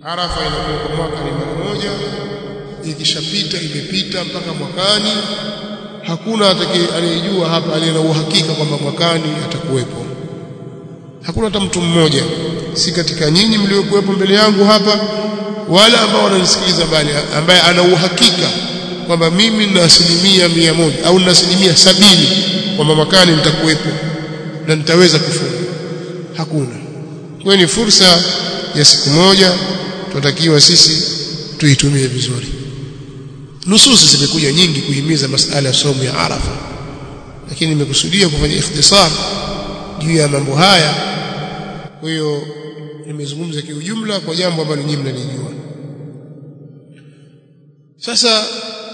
Arafa inakuwa kwa mwaka ni mara moja ikishapita imepita mpaka mwakani hakuna atakaye anayejua hapa aliye na uhakika kwamba mwakani atakuwepo hakuna hata mtu mmoja si katika nyinyi mliokuwepo mbele yangu hapa wala ambao wananisikiliza bali ambaye ana uhakika kwamba mimi nina asilimia mia moja au nina asilimia sabini kwamba mwakani nitakuwepo na nitaweza kufunga hakuna kwa ni fursa ya siku moja tunatakiwa sisi tuitumie vizuri nususi zimekuja nyingi kuhimiza masala ya somo ya Arafa lakini nimekusudia kufanya ikhtisar juu ya mambo haya kwa hiyo nimezungumza kiujumla kwa jambo ambalo nyinyi mnalijua sasa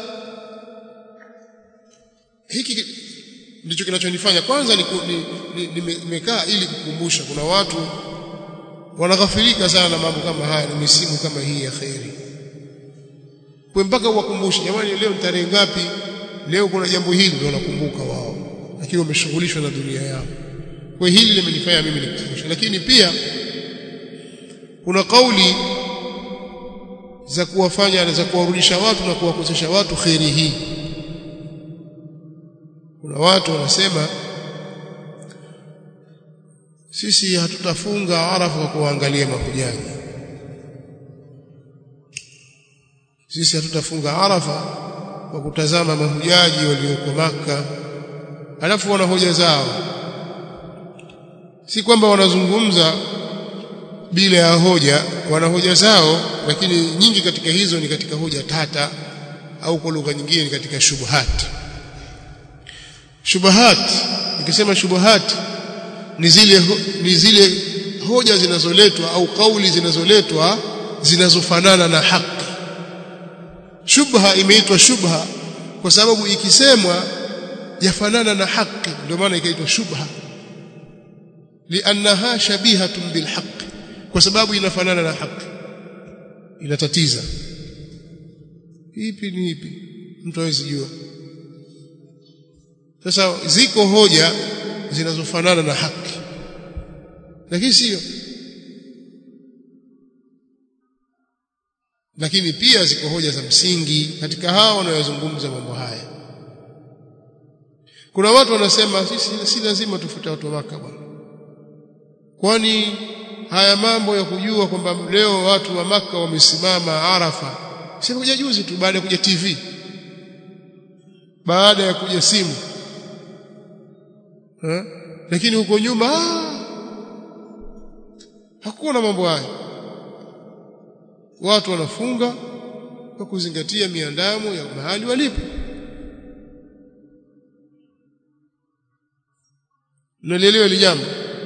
hiki ndicho kinachonifanya kwanza nimekaa ili kukumbusha kuna watu wanaghafilika sana na mambo kama haya na misimu kama hii ya khairi kwa mpaka uwakumbushe jamani leo tarehe ngapi leo kuna jambo hili ndio wanakumbuka wao lakini wameshughulishwa na dunia yao kwa hili limenifanya mimi nikukumbusha lakini pia kuna kauli za kuwafanya za kuwarudisha watu na kuwakosesha watu khairi hii kuna watu wanasema sisi hatutafunga Arafa kwa kuangalia mahujaji sisi hatutafunga Arafa kwa kutazama mahujaji walioko maka alafu wana hoja zao si kwamba wanazungumza bila ya hoja wana hoja zao lakini nyingi katika hizo ni katika hoja tata au kwa lugha nyingine ni katika shubuhat shubuhat nikisema shubuhat ni zile ni zile hoja zinazoletwa au kauli zinazoletwa zinazofanana na haki shubha imeitwa shubha kwa sababu ikisemwa yafanana na haki ndio maana ikaitwa shubha liannaha shabihatun bilhaq kwa sababu inafanana na haki inatatiza ipi ni ipi mtu hawezi jua sasa ziko hoja zinazofanana na haki lakini sio lakini pia ziko hoja za msingi katika hao wanayozungumza mambo haya kuna watu wanasema sisi si lazima tufute watu wa maka bwana kwani haya mambo ya kujua kwamba leo watu wa maka wamesimama Arafa si kuja juzi tu baada ya kuja TV baada ya kuja simu ha? lakini huko nyuma hakuna mambo haya watu wanafunga kwa kuzingatia miandamo ya mahali walipo Mnalielewa hili jambo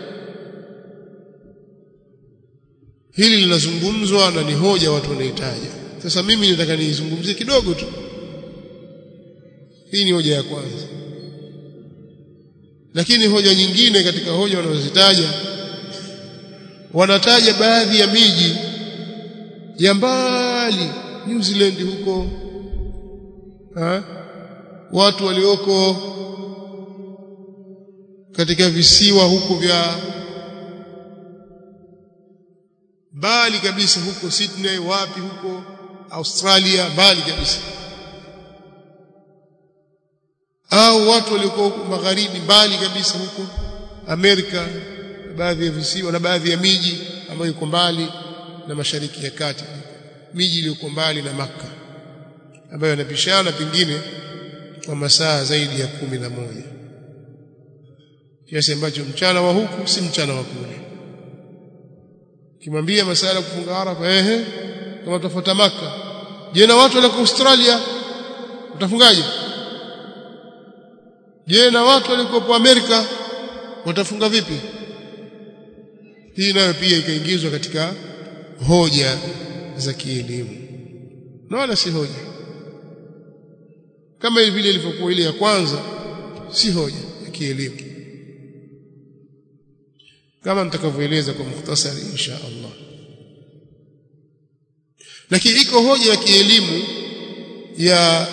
hili linazungumzwa na ni hoja watu wanahitaja sasa mimi nataka niizungumzie kidogo tu hii ni hoja ya kwanza lakini hoja nyingine katika hoja wanazozitaja wanataja baadhi ya miji ya mbali New Zealand huko ha? watu walioko katika visiwa huko vya mbali kabisa huko Sydney wapi huko Australia mbali kabisa au watu walioko magharibi mbali kabisa huko Amerika baadhi ya visiwa na baadhi ya miji ambayo iko mbali na mashariki ya kati miji iliyoko mbali na maka ambayo yanapishana pengine kwa masaa zaidi ya kumi na moja kiasi ambacho mchana wa huku si mchana wa kule kimwambia masala kufunga Arafa ehe kama tutafuata maka je na watu walioko Australia utafungaje je na watu waliokuwa Amerika watafunga vipi hii nayo pia ikaingizwa katika hoja za kielimu na wala si hoja kama vile ilivyokuwa ile ya kwanza si hoja ya kielimu kama nitakavyoeleza kwa mukhtasari insha Allah lakini iko hoja ya kielimu ya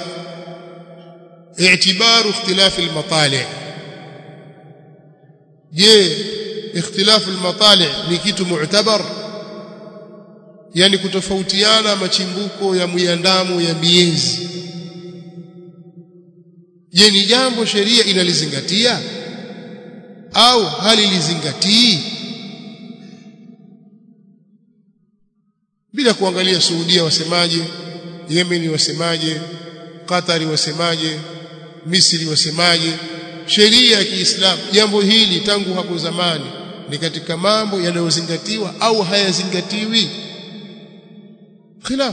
اعتبار اختلاف المطالع je اختلاف المطالع ni kitu mu'tabar yani kutofautiana machimbuko ya miandamu ya miezi je ni jambo sheria inalizingatia au halilizingatii bila kuangalia Saudia wasemaje Yemen wasemaje Qatari wasemaje Misri wasemaje sheria ya Kiislamu jambo hili tangu hapo zamani ni katika mambo yanayozingatiwa au hayazingatiwi khilaf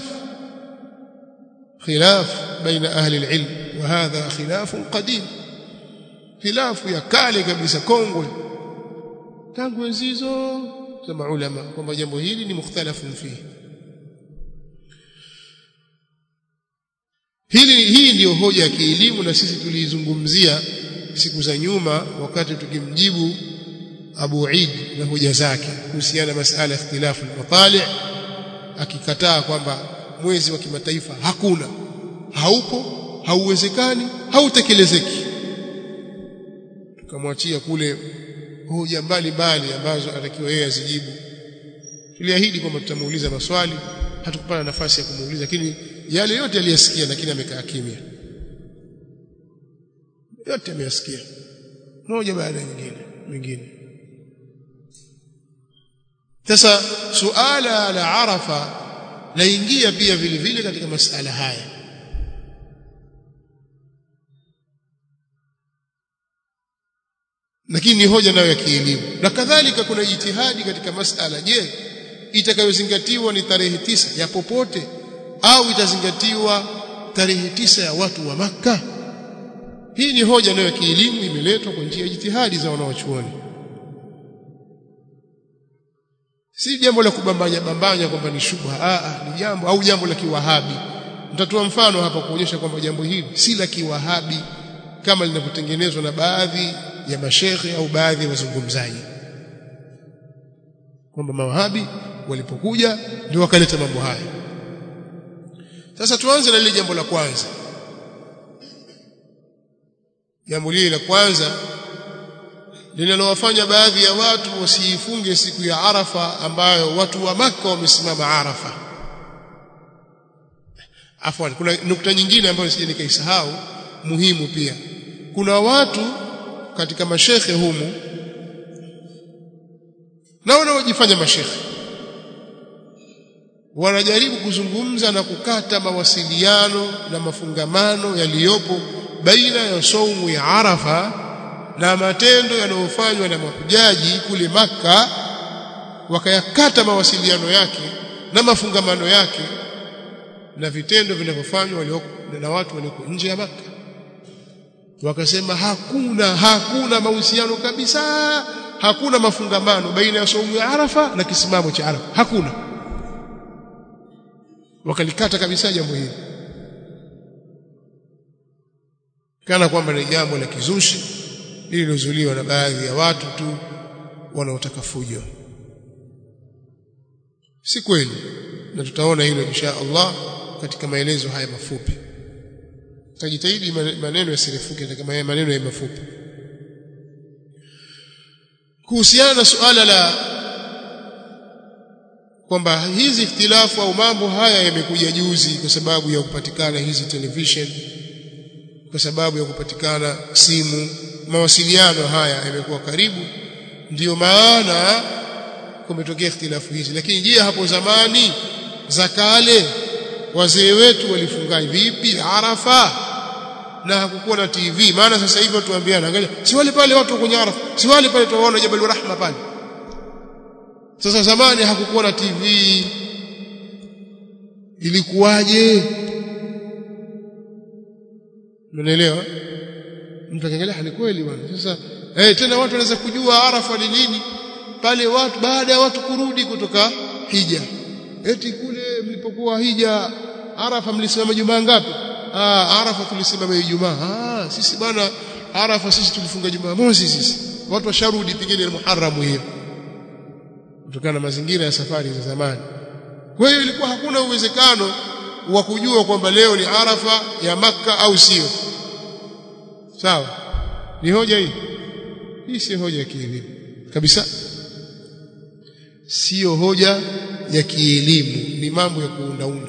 khilaf baina ahli alilm wa hadha khilaf qadim khilafu ya kale kabisa kongwe tangu enzizo za maulama kwamba jambo hili ni mukhtalafun fihi Hili hii ndiyo hoja ya kielimu na sisi tuliizungumzia siku za nyuma wakati tukimjibu Abu Eid na hoja zake kuhusiana na masala ya ikhtilafu al-matali' akikataa kwamba mwezi wa kimataifa hakuna haupo hauwezekani hautekelezeki tukamwachia kule hoja mbalimbali ambazo atakiwa yeye azijibu tuliahidi kwamba tutamuuliza maswali hatukupata nafasi ya kumuuliza lakini yale yote aliyasikia lakini amekaa kimya yote ameyasikia moja baada ya nyingine mingine sasa suala la arafa laingia pia vile vile katika masala haya lakini ni hoja nayo ya kielimu na kadhalika kuna jitihadi katika masala je itakayozingatiwa ni tarehe tisa ya popote au itazingatiwa tarehe tisa ya watu wa maka hii ni hoja nayo ya kielimu imeletwa kwa njia ya jitihadi za wanawachuoni si jambo la kubambanya bambanya kwamba ni shubha a ni jambo au jambo la kiwahabi nitatoa mfano hapa kuonyesha kwamba jambo hili si la kiwahabi kama linavyotengenezwa na baadhi ya mashekhe au baadhi ya wazungumzaji kwamba mawahabi walipokuja ndio wakaleta mambo haya sasa tuanze na lile jambo la kwanza jambo lile la kwanza linalowafanya baadhi ya watu wasiifunge siku ya Arafa ambayo watu wa maka wamesimama Arafa afwan kuna nukta nyingine ambayo sije nikaisahau muhimu pia kuna watu katika mashekhe humu na wanaojifanya mashekhe wanajaribu kuzungumza na kukata mawasiliano na mafungamano yaliyopo baina ya saumu ya Arafa na matendo yanayofanywa na mahujaji kule maka wakayakata mawasiliano yake na mafungamano yake na vitendo vinavyofanywa na watu walioko nje ya maka wakasema hakuna hakuna mahusiano kabisa hakuna mafungamano baina ya saumu ya Arafa na kisimamo cha Arafa hakuna wakalikata kabisa jambo hili kana kwamba ni jambo la kizushi lililozuliwa na baadhi ya watu tu wanaotaka fujo si kweli na tutaona hilo insha Allah katika maelezo haya mafupi tajitahidi maneno yasirefuke katika maneno ya mafupi kuhusiana na suala la kwamba hizi ikhtilafu au mambo haya yamekuja juzi kwa sababu ya kupatikana hizi television kwa sababu ya kupatikana simu mawasiliano haya yamekuwa karibu ndiyo maana kumetokea ikhtilafu hizi lakini je hapo zamani za kale wazee wetu walifunga vipi Arafa na hakukuwa na TV maana sasa hivi watu waambiana angalia si wale pale watu kwenye Arafa si wale pale tuwaona Jabal Rahma pale sasa zamani hakukuwa na TV ilikuwaje Unaelewa mtu akiangalia ni kweli bwana sasa eh tena watu wanaweza kujua Arafa ni nini pale watu baada ya watu kurudi kutoka hija eti kule mlipokuwa hija Arafa mlisimama jumaa ngapi ah Arafa tulisimama Ijumaa ah sisi bwana Arafa sisi tulifunga Jumaa mosi sisi watu washarudi pigeni Muharram hiyo kutokana na mazingira ya safari za zamani kwa hiyo ilikuwa hakuna uwezekano wa kujua kwamba leo ni Arafa ya maka au sio sawa ni hoja hii hii si hoja ya kielimu kabisa sio hoja ya kielimu ni mambo ya kuundaunda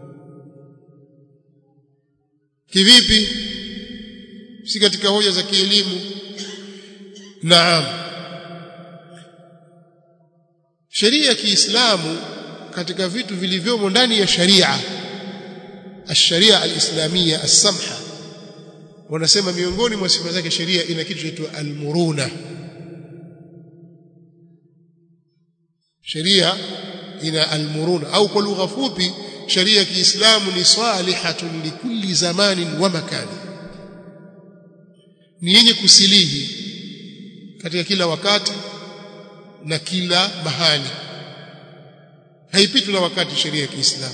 kivipi si katika hoja za kielimu naam sheria ya Kiislamu katika vitu vilivyomo ndani ya sharia الشريعه الاسلاميه السمحه wanasema miongoni mwa sifa zake sheria ina kitu kinaitwa almuruna sheria ina almuruna au kwa lugha fupi sheria ya Kiislamu ni salihatun likulli zamanin wa makani ni yenye kusilihi katika kila wakati na kila mahali haipitwi na wakati sheria ya Kiislamu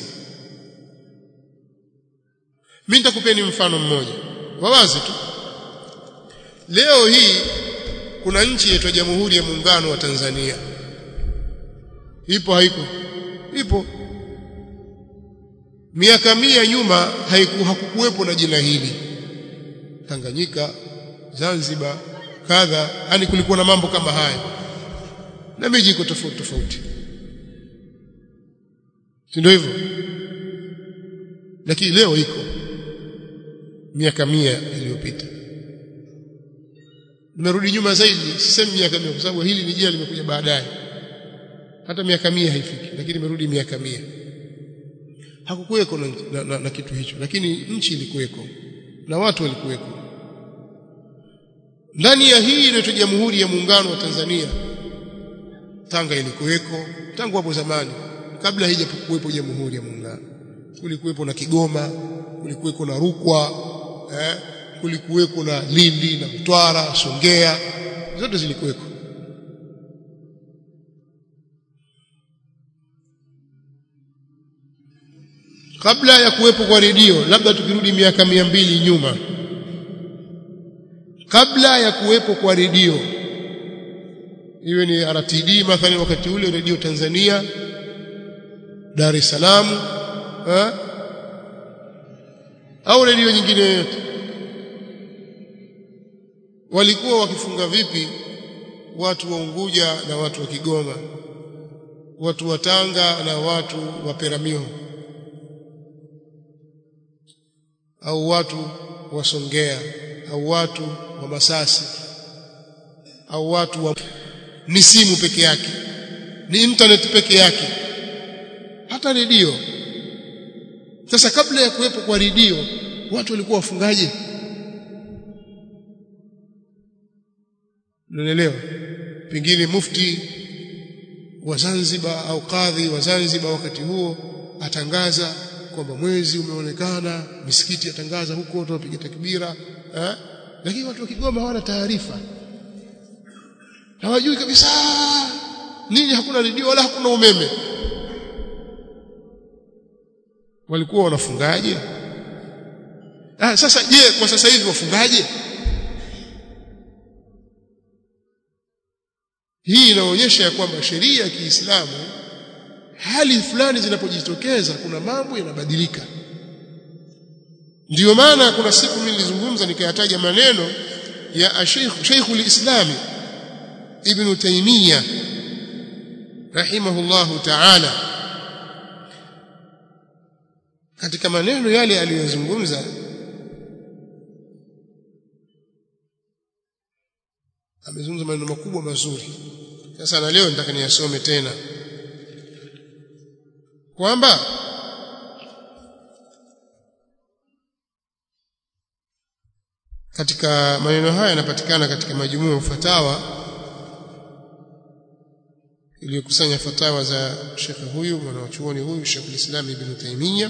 mimi nitakupeni mfano mmoja wa wazi tu leo hii kuna nchi yetu Jamhuri ya Muungano wa Tanzania ipo haiko ipo miaka mia nyuma haiku hakukuwepo na jina hili Tanganyika Zanzibar kadha yani kulikuwa na mambo kama haya na miji iko tofauti tofauti si ndio hivyo lakini leo iko miaka mia iliyopita nimerudi nyuma zaidi sisemi miaka mia kwa sababu hili ni jina limekuja baadaye hata miaka mia haifiki lakini nimerudi miaka mia hakukuweko na, na, na, na kitu hicho lakini nchi ilikuweko na watu walikuweko ndani ya hii inaitwa Jamhuri ya Muungano wa Tanzania Tanga ilikuweko tangu hapo zamani kabla haijakuwepo Jamhuri ya Muungano kulikuwepo na Kigoma kulikuwepo na Rukwa eh, kulikuweko na Lindi na Mtwara Songea zote zilikuweko kabla ya kuwepo kwa redio labda tukirudi miaka mia mbili nyuma kabla ya kuwepo kwa redio iwe ni RTD mathalan wakati ule redio Tanzania Dar es Salaam eh? au redio nyingine yoyote walikuwa wakifunga vipi watu wa Unguja na watu wa Kigoma watu wa Tanga na watu wa Peramiho au watu wa Songea au watu wa Masasi au watu wa ni simu peke yake ni internet peke yake hata redio sasa kabla ya kuwepo kwa redio watu walikuwa wafungaje unaelewa pengine mufti wa Zanzibar au kadhi wa Zanzibar wakati huo atangaza kwamba mwezi umeonekana misikiti yatangaza huko watu wapiga takbira eh? lakini watu wa Kigoma hawana taarifa hawajui kabisa nini hakuna redio wala hakuna umeme walikuwa wanafungaje ah sasa je kwa sasa hivi wafungaje hii inaonyesha ya kwamba sheria ya Kiislamu hali fulani zinapojitokeza kuna mambo yanabadilika ndiyo maana kuna siku mimi nilizungumza nikayataja maneno ya Sheikh Sheikh al-Islam Ibn Taymiyyah rahimahullahu ta'ala katika maneno yale aliyozungumza amezungumza maneno makubwa mazuri sasa na leo nataka niyasome tena kwamba katika maneno haya yanapatikana katika majumuu ya fatawa iliyokusanya fatawa za shekhe huyu mwanachuoni huyu Sheikh al-Islam Ibn Taymiyyah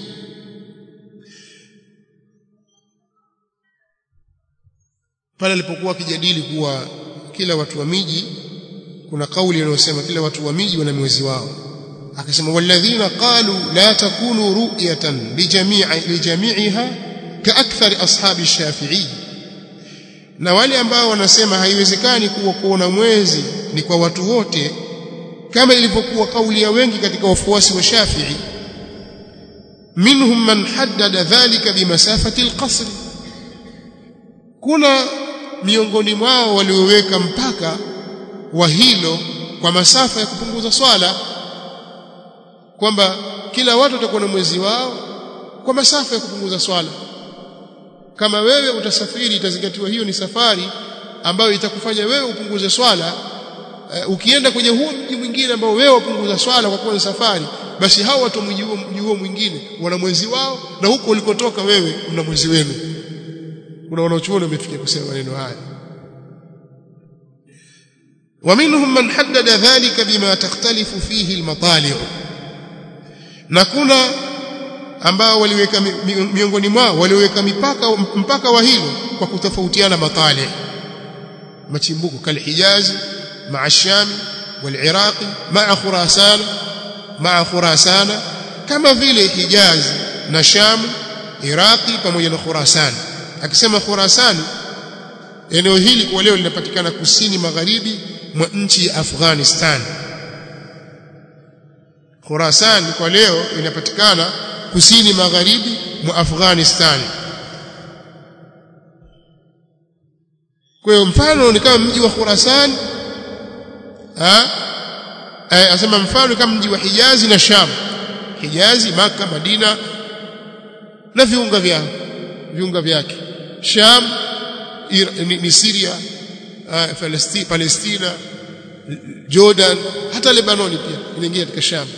pale alipokuwa akijadili kuwa kila watu wa miji kuna kauli inayosema kila watu wa miji wana mwezi wao akasema walladhina qalu la takunu ru'yatan lijami'i lijami'iha kaakthar ashabi shafi'i na wale ambao wanasema haiwezekani kuwa kuona mwezi ni kwa watu wote kama ilivyokuwa kauli ya wengi katika wafuasi wa Shafi'i minhum man haddada dhalika bimasafati alqasr kuna miongoni mwao walioweka mpaka wa hilo kwa masafa ya kupunguza swala kwamba kila watu watakuwa na mwezi wao kwa masafa ya kupunguza swala kama wewe utasafiri itazingatiwa hiyo ni safari ambayo itakufanya wewe upunguze swala uh, ukienda kwenye huo mji mwingine ambao wewe wapunguza swala kwa kuwa ni safari basi hao watu mji huo mji huo mwingine wana mwezi wao na huko ulikotoka wewe una mwezi wenu kuna wanaochuoni wamefikia kusema maneno haya ومنهم من حدد ذلك بما تختلف فيه المطالع na kuna ambao waliweka miongoni mwao waliweka mipaka mpaka wa hilo kwa kutofautiana matali machimbuko kal Hijaz maa Sham wal Iraq maa Khurasan maa Khurasan kama vile Hijaz na Sham Iraqi pamoja na Khurasan akisema Khurasan eneo hili kwa leo linapatikana kusini magharibi mwa nchi ya Afghanistan Khurasan kwa leo inapatikana kusini magharibi mwa Afghanistan kwa hiyo mfano ni kama mji wa Khurasan ah asema mfano kama mji wa Hijazi na Sham Hijazi maka Madina na viunga vya viunga vyake Sham ni, ni Syria uh, Palestina Jordan hata Lebanoni pia inaingia katika Sham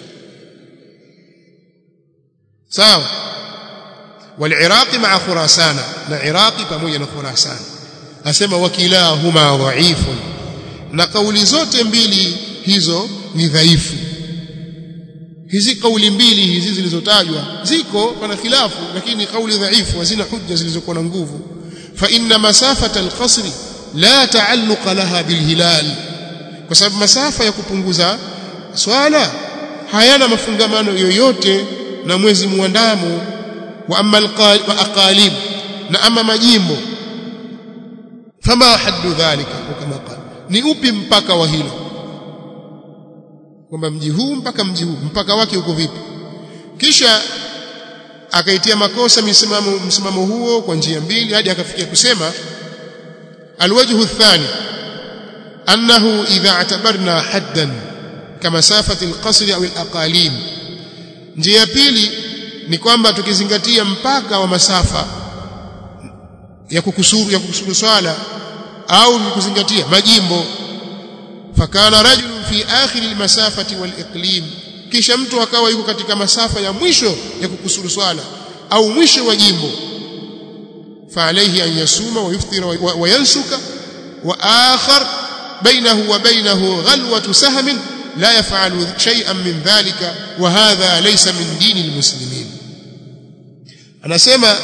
sawa والعراق مع خراسان na Iraqi pamoja na Khurasan asema wakilahuma dhaifun na kauli zote mbili hizo ni dhaifu hizi kauli mbili hizi zilizotajwa ziko pana khilafu lakini kauli dhaifu hazina hujja zilizokuwa na nguvu fa inna masafata alqasri la taalluqa laha bilhilal kwa sababu masafa ya kupunguza swala hayana mafungamano yoyote na mwezi muandamo wa amma wa aqalib na ama majimbo fama haddu dhalika kama qala ni upi mpaka wa hilo kwamba mji huu mpaka mji huu mpaka wake uko vipi kisha akaitia makosa msimamo msimamo huo kwa njia mbili hadi akafikia kusema alwajhu athani annahu idha atabarna haddan kamasafati alqasr au alaqalim njia ya pili ni kwamba tukizingatia mpaka wa masafa ya kukusuru ya kukusuru swala au kuzingatia majimbo fakana rajulun fi akhir almasafati waliqlim kisha mtu akawa yuko katika masafa ya mwisho ya kukusuru swala au mwisho wa jimbo فعليه أن يصوم ويفطر وينسك وآخر بينه وبينه غلوة سهم لا يفعل شيئا من ذلك وهذا ليس من دين المسلمين أنا سيما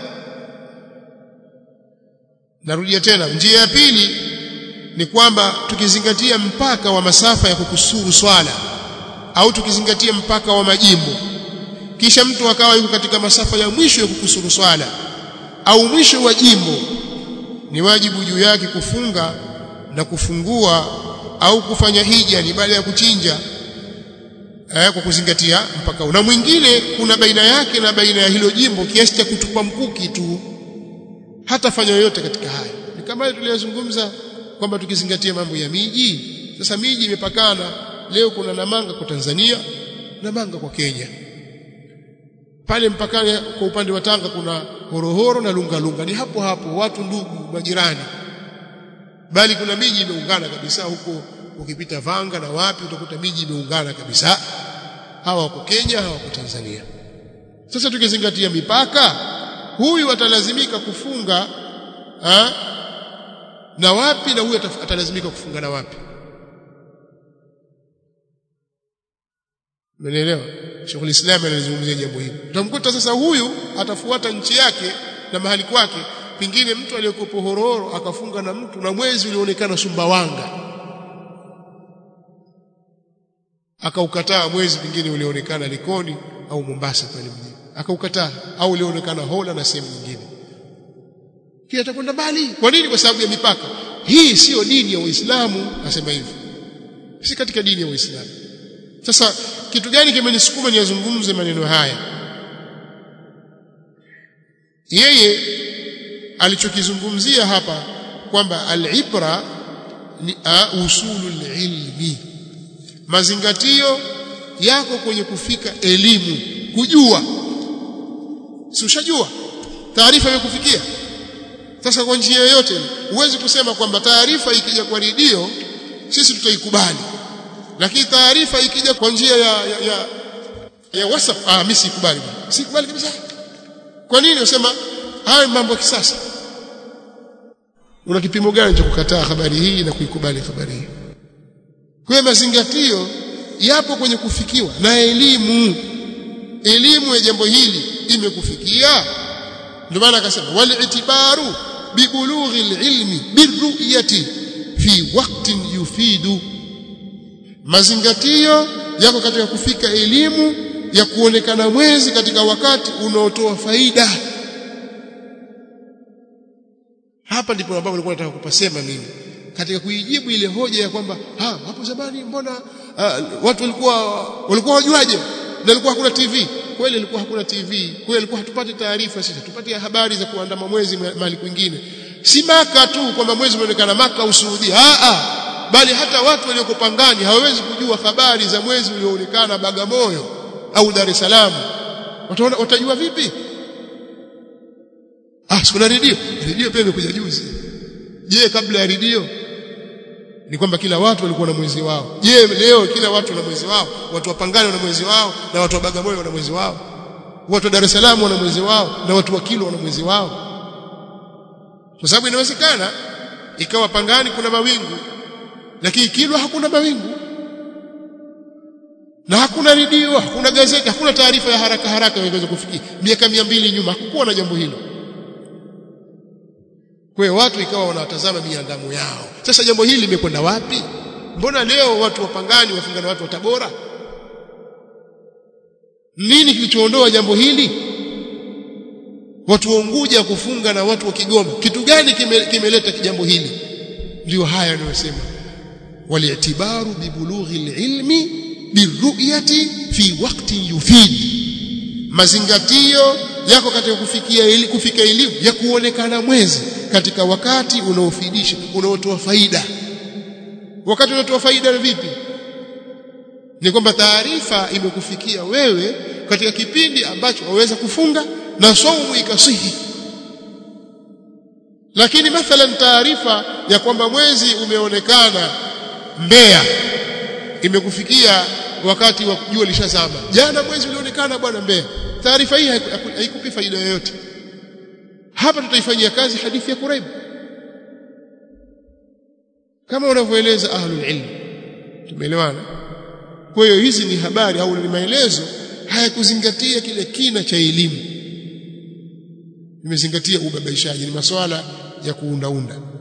narudia tena njia ya pili ni kwamba tukizingatia mpaka wa masafa ya kukusuru swala au tukizingatia mpaka wa majimbo kisha mtu akawa yuko katika masafa ya mwisho ya kukusuru swala au mwisho wa jimbo ni wajibu juu yake kufunga na kufungua au kufanya hija ni baada ya kuchinja eh, kwa kuzingatia mpaka na mwingine kuna baina yake na baina ya hilo jimbo kiasi cha kutupa mkuki tu hata fanya yoyote katika haya ni kama tuliyozungumza kwamba tukizingatia mambo ya miji sasa miji imepakana leo kuna Namanga kwa Tanzania Namanga kwa Kenya pale mpakani kwa upande wa Tanga kuna Horohoro na Lunga Lunga ni hapo hapo watu ndugu majirani bali kuna miji imeungana kabisa huko ukipita Vanga na wapi utakuta miji imeungana kabisa hawa wako Kenya hawa wako Tanzania sasa tukizingatia mipaka huyu atalazimika kufunga ha? na wapi na huyu atalazimika kufunga na wapi Umeelewa? Sheikh Islam analizungumzia jambo hili. Utamkuta sasa huyu atafuata nchi yake na mahali kwake, pengine mtu aliyekopo Hororo akafunga na mtu na mwezi ulioonekana Sumbawanga. Akaukataa mwezi pengine ulioonekana Likoni au Mombasa pale mjini. Akaukataa au ulioonekana Hola na sehemu nyingine. Kile atakwenda mbali. Kwa nini? Kwa sababu ya mipaka. Hii siyo dini ya Uislamu, asema hivi. Si katika dini ya Uislamu. Sasa kitu gani kimenisukuma niyazungumze maneno haya yeye alichokizungumzia hapa kwamba al-ibra ni usulul ilmi mazingatio yako kwenye kufika elimu kujua si ushajua taarifa imekufikia sasa kwa njia yoyote huwezi kusema kwamba taarifa ikija kwa redio sisi tutaikubali lakini taarifa ikija kwa njia ya ya, ya, ya WhatsApp ah mimi sikubali sikubali kabisa kwa nini unasema haya mambo ya kisasa una kipimo gani cha kukataa habari hii na kuikubali habari hii kwa mazingatio yapo kwenye kufikiwa na elimu elimu ya jambo hili imekufikia ndio maana akasema wal itibaru bibulughi alilmi birru'yati fi waqtin yufidu mazingatio yako katika kufika elimu ya kuonekana mwezi katika wakati unaotoa faida hapa ndipo ambapo nilikuwa nataka kupasema mimi katika kuijibu ile hoja ya kwamba ha hapo zamani mbona uh, watu walikuwa walikuwa wajuaje na ilikuwa hakuna TV kweli ilikuwa hakuna TV kweli ilikuwa hatupati taarifa sisi tupate habari za kuandama mwezi mahali kwingine si maka tu kwamba mwezi umeonekana maka au Saudi a a bali hata watu walioko pangani hawawezi kujua habari za mwezi ulioonekana Bagamoyo au Dar es Salaam wataona watajua vipi ah sikuna redio redio pia imekuja juzi je kabla ya redio ni kwamba kila watu walikuwa na mwezi wao je leo kila watu na mwezi wao watu wa Pangani wana mwezi wao na watu wa Bagamoyo wana mwezi wao watu wa Dar es Salaam wana mwezi wao na watu wa Kilo wana mwezi wao kwa sababu inawezekana ikawa Pangani kuna mawingu lakini Kilwa hakuna mawingu na hakuna redio hakuna gazeti hakuna taarifa ya haraka haraka inaweza kufikia miaka mbili nyuma hakukuwa na jambo hilo kwa hiyo watu ikawa wanawatazama miandamo yao sasa jambo hili limekwenda wapi mbona leo watu wa Pangani wafunga na watu wa Tabora nini kilichoondoa jambo hili watu wa Unguja kufunga na watu wa Kigoma kitu gani kimeleta kime jambo hili ndio haya anayosema wali'tibaru bibulughi alilmi birru'yati fi waqtin yufid mazingatio yako katika kufikia ili kufika elimu ya kuonekana mwezi katika wakati unaofidisha unaotoa faida wakati unaotoa faida ni vipi ni kwamba taarifa imekufikia wewe katika kipindi ambacho waweza kufunga na saumu ikasihi lakini mathalan taarifa ya kwamba mwezi umeonekana Mbeya imekufikia wakati wa jua lishazama jana mwezi ulionekana bwana Mbeya taarifa hii haikupi faida yoyote hapa tutaifanyia kazi hadithi ya Quraib kama unavyoeleza ahlul ilm tumeelewana kwa hiyo hizi ni habari au ni maelezo hayakuzingatia kile kina cha elimu imezingatia ubabaishaji ni masuala ya kuundaunda